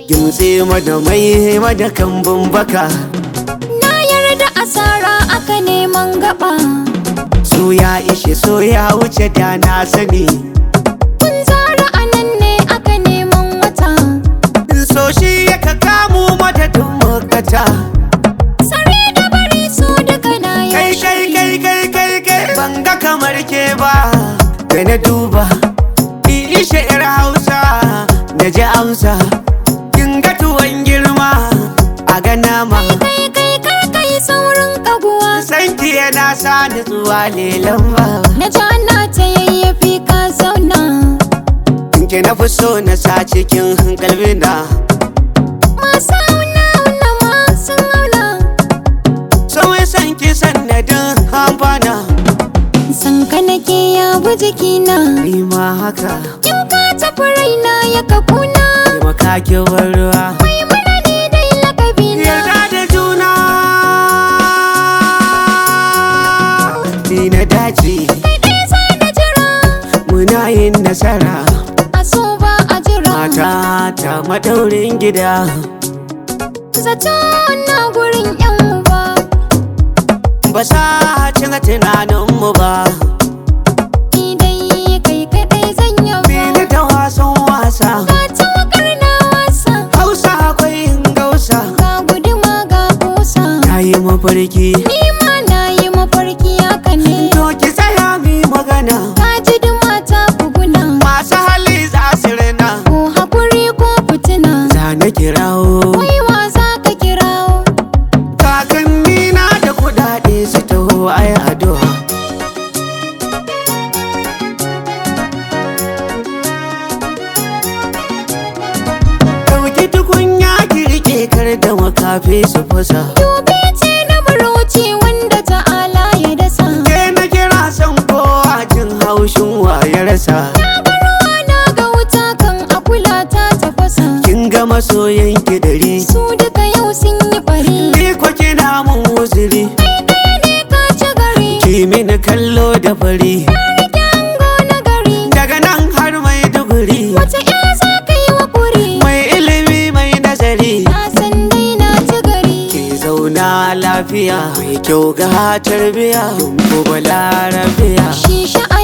gimtse mada mai mada kambun baka Na yarda asara aka neman gaba so ya ishe so ya wuce da na sani Kun zara anan ne aka neman wata so shi ya ka kamu madadin makata Sare da bari su duka na kai yaushe kai kai kai kai kai ban ga kamar ke ba da na duba ishe yar hausa na ji amsa kin ga tuwon girma a ga nama Kai kai kar kai saurin kaguwa sanki yana sa nutsuwa lelan ba Na ji ana ta yayyafi ka zauna ke na fi so na sa cikin kalbina Masu auna auna masu auna so ya san ki sannadin amfana San ka nake ya bi jikina ni ma haka In ka tafi raina ya kafuna taimaka ki bar ruwa Mai mana ne dai lakabina yarda da juna ni na dace Kai ɗaya za na jira muna yin nasara A so ba a jira mata ta madaurin gida Zato na gurin yan uba ba sa cin tunaninmu ba Ni dai kai kaɗai zan yaba Bini da wasan wasa Ka tawakar na wasa hausa akwai yin gausa Ga guduma ga kusa na yi mafarki Ni ma na yi mafarki haka ne to ki tsaya mi magana Ka ji duma ta buguna masu hali za su rina Ko hakuri ko fitina za na kirawo Wai wa za ka kirawo kakanni na da kudade su taho ai addu'a Dauki tukunya ki rike kar da makafi su fasa Dubi ce na marauci wanda ta'ala ya dasa Ke na kira san kowa jin haushin wa ya rasa Na ga ruwa na ga wuta kan akula ta tafasa Kin ga masoyan ki dari Su duka yau sun yi bari Ni ko kina mun uzuri Kai ɗaya ne ka ci gari Ki mini kallo da fari Na rike ango na gari Daga nan har mai duguri Wata ya za ka yi wa ƙuri Mai ilimi mai nazari Na san dai na ci gari Ki zauna lafiya Mai kyau ga tarbiya Kin ko balarabiya Shi sha'a